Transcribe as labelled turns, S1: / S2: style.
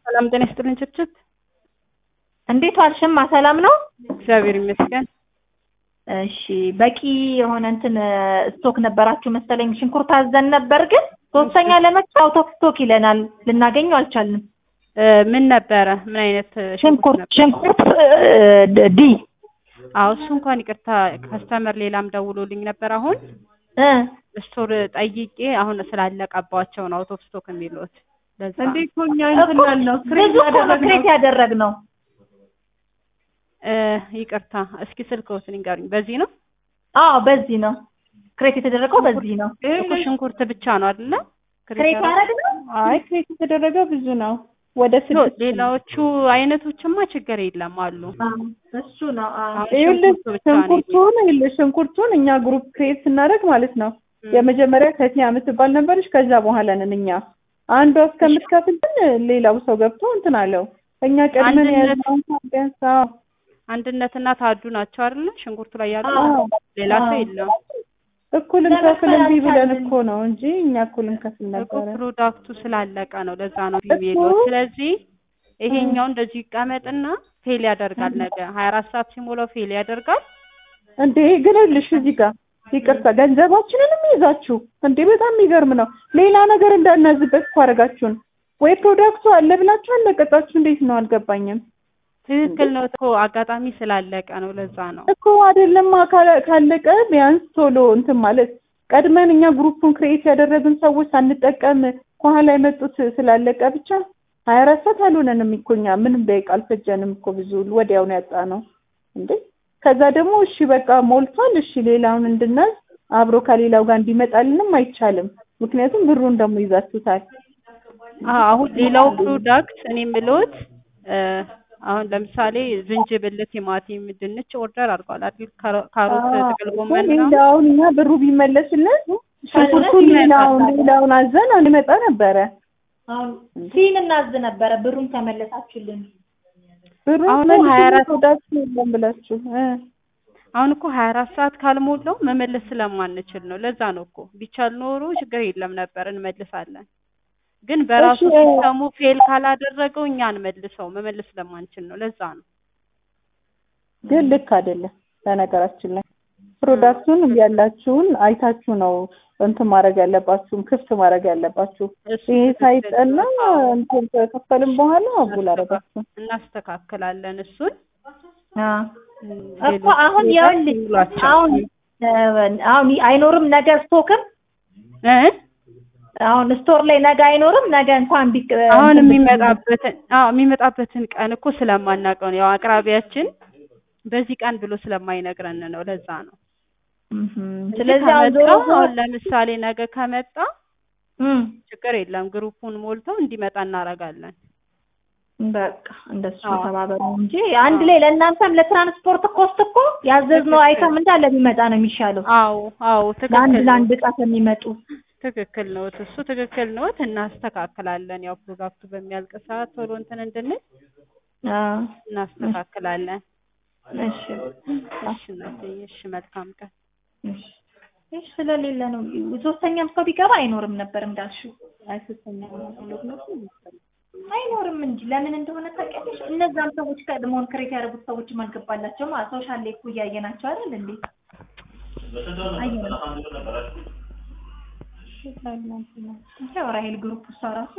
S1: ሰላም ጤና ይስጥልኝ ችችት
S2: እንዴት ዋልሽማ? ሰላም ነው?
S1: እግዚአብሔር ይመስገን።
S2: እሺ በቂ የሆነ እንትን ስቶክ ነበራችሁ መሰለኝ። ሽንኩርት አዘን ነበር፣ ግን ሶስተኛ ለመጣ አውት ኦፍ ስቶክ ይለናል። ልናገኘው አልቻልንም።
S1: እ ምን ነበረ? ምን አይነት
S2: ሽንኩርት
S1: ነበር?
S2: ሽንኩርት ዲ
S1: አዎ እሱ እንኳን ይቅርታ ከስተመር ሌላም ደውሎልኝ ነበር። አሁን
S2: እ
S1: ስቶር ጠይቄ አሁን ስላለቀባቸው ነው አውት ኦፍ ስቶክ የሚሉት። ለዛ ነው።
S3: እንዴት ሆኛ እንትን ያልነው
S2: ብዙ እኮ ነው ክሬት ያደረግነው።
S1: እ ይቅርታ እስኪ ስልክዎትን ንገሩኝ። በዚህ ነው
S2: አዎ በዚህ ነው ክሬት የተደረገው በዚህ ነው።
S1: እኮ ሽንኩርት ብቻ ነው አይደለ?
S2: ክሬት ያደረግነው
S3: አይ ክሬት የተደረገ ብዙ ነው። ወደ
S1: ኖ
S3: ስድስት
S1: ሌላዎቹ አይነቶችማ ችግር የለም አሉ።
S2: እሱ ነው። አዎ
S1: አሁን
S3: ይኸውልህ
S1: ሽንኩርቱ ብቻ ነው
S3: ሽንኩርቱን ይኸውልህ ሽንኩርቱን እኛ ግሩፕ ክሬት ስናደርግ ማለት ነው
S1: ም።
S3: የመጀመሪያ ከቲያ የምትባል ነበረች። ከዛ በኋላ ነን እኛ አንዷ እስከምትከፍል ግን ሌላው ሰው ገብቶ እንትን አለው። እኛ ቀድመን
S1: አንድነት-
S3: የያዝነውን ቢያንስ አዎ
S1: አንድነትና ታዱ ናቸው አይደለ? ሽንኩርቱ ላይ ያሉ
S3: አዎ
S1: ሌላ ሰው
S3: አዎ።
S1: የለም።
S3: እኩል እንከፍል እምቢ ብለን እኮ ነው እንጂ እኛ እኩል እንከፍል
S1: እኮ
S3: ነበረ።
S1: ፕሮዳክቱ ስላለቀ ነው። ለዛ ነው
S3: እኮ።
S1: ቢሜሎ። ስለዚህ ይሄኛው እንደዚህ ይቀመጥና ፌል ያደርጋል። ነገ ሀያ አራት ሰዓት ሲሞላው ፌል ያደርጋል።
S3: እንዴ ግን ይኸውልሽ እዚህ ጋር ይቅርታ ገንዘባችንንም ይዛችሁ እንዴ በጣም የሚገርም ነው። ሌላ ነገር እንዳናዝበት እኮ አደረጋችሁን። ወይ ፕሮዳክቱ አለ ብላችሁ አለቀጣችሁ። እንዴት ነው አልገባኝም
S1: ትክክል ነው እኮ አጋጣሚ ስላለቀ ነው። ለዛ ነው
S3: እኮ አይደለም ካለ- ካለቀ ቢያንስ ቶሎ እንትን ማለት ቀድመን እኛ ግሩፑን ክሬት ያደረግን ሰዎች ሳንጠቀም ከኋላ የመጡት ስላለቀ ብቻ ሀያ አራት ሰዓት አልሆነንም እኮ እኛ ምንም ደቂቃ አልፈጀንም እኮ ብዙ ወዲያውኑ ያጣ ነው እንዴ ከዛ ደግሞ እሺ በቃ ሞልቷል እሺ ሌላውን እንድናዝ አብሮ ከሌላው ጋር እንዲመጣልንም አይቻልም ምክንያቱም ብሩን ደግሞ ይዛችሁታል
S1: አዎ፣ አሁን ሌላው ፕሮዳክት እኔ የምልዎት እ አሁን ለምሳሌ ዝንጅብል፣ ቲማቲም፣ ድንች ኦርደር አድርጓል አይደል? ካሮ- ካሮት፣ ጥቅል ጎመን ምናምን
S3: ሌላውን እኛ ብሩ ቢመለስልን ሽንኩርቱን ሌላውን ሌላውን አዘን አንመጣ ነበረ
S2: አሁን ሲን እናዝ ነበረ ብሩን ተመለሳችሁልን።
S3: ብሩን
S1: አሁን
S3: መልሱልን
S1: 24
S3: ፕሮዳክት የለም ብላችሁ እ
S1: አሁን እኮ ሀያ አራት ሰዓት ካልሞላው መመለስ ስለማንችል ነው። ለዛ ነው እኮ ቢቻል ኖሮ ችግር የለም ነበር እንመልሳለን። ግን በራሱ
S3: እሺ፣
S1: ሲስተሙ ፌል ካላደረገው እኛ እንመልሰው መመለስ ስለማንችል ነው። ለዛ ነው
S3: ግን ልክ አይደለም። በነገራችን ላይ ፕሮዳክቱን ያላችሁን አይታችሁ ነው እንትን ማድረግ ያለባችሁም ክፍት ማድረግ ያለባችሁ።
S1: እሱ
S3: ይሄ
S1: ትክክል
S3: ሳይጠና
S1: ነው። አዎ፣
S3: እንትን ከከፈልም በኋላ አጉል አረጋችሁ።
S1: እናስተካክላለን እሱን
S2: አዎ
S1: እም፣
S2: እኮ
S1: ሌሎች
S2: አሁን
S1: ፕሮዳክት
S2: ይኸውልሽ
S1: ይሙሏቸው።
S2: አሁን እ አሁን አይኖርም ነገ ስቶክም
S1: እ
S2: አሁን ስቶር ላይ ነገ አይኖርም። ነገ እንኳን ቢቅ
S1: አሁን
S2: እንትን ብትይ-
S1: የሚመጣበትን አዎ የሚመጣበትን ቀን እኮ ስለማናውቀው ነው። ያው አቅራቢያችን በዚህ ቀን ብሎ ስለማይነግረን ነው። ለዛ ነው።
S2: እህም፣
S1: እንጂ
S2: ስለዚህ አሁን ዞሮ
S1: ከመጣ
S2: ዞሮ
S1: አሁን ለምሳሌ ነገ ከመጣ
S2: እም፣
S1: ችግር የለም ግሩፑን ሞልተው እንዲመጣ እናደርጋለን።
S2: በቃ እንደሱ
S1: አዎ።
S2: ተባበሩ እንጂ አንድ ላይ ለእናንተም ለትራንስፖርት ኮስት እኮ ያዘዝነው
S1: ትክክል።
S2: አይተም እንዳለ ቢመጣ ነው የሚሻለው።
S1: አዎ አዎ
S2: ለአንድ
S1: ትክክል ነው።
S2: ለአንድ እቃ ከሚመጡ
S1: ትክክል ነው። እሱ ትክክል ነው። እናስተካክላለን። ያው ፕሮዳክቱ በሚያልቅ ሰዓት ቶሎ እንትን እንድንል
S2: አዎ፣
S1: እናስተካክላለን።
S2: እሺ
S1: እሺ እናትዬ፣ እሺ መልካም ቀን።
S2: እሺ እሺ፣ ስለሌለ ነው ሶስተኛም ሰው ቢገባ አይኖርም ነበር እንዳልሽው
S3: አይ ሶስተኛ
S2: አይኖርም እንጂ ለምን እንደሆነ ታውቂያለሽ? እነዛም ሰዎች ቀድሞውን ክሬት ያደረጉት ሰዎችም አልገባላቸውም። ሶሻል ላይ እኮ እያየናቸው አይደል እንዴ? አየን። ያው ራሄል ግሩፕ እሷ ራሱ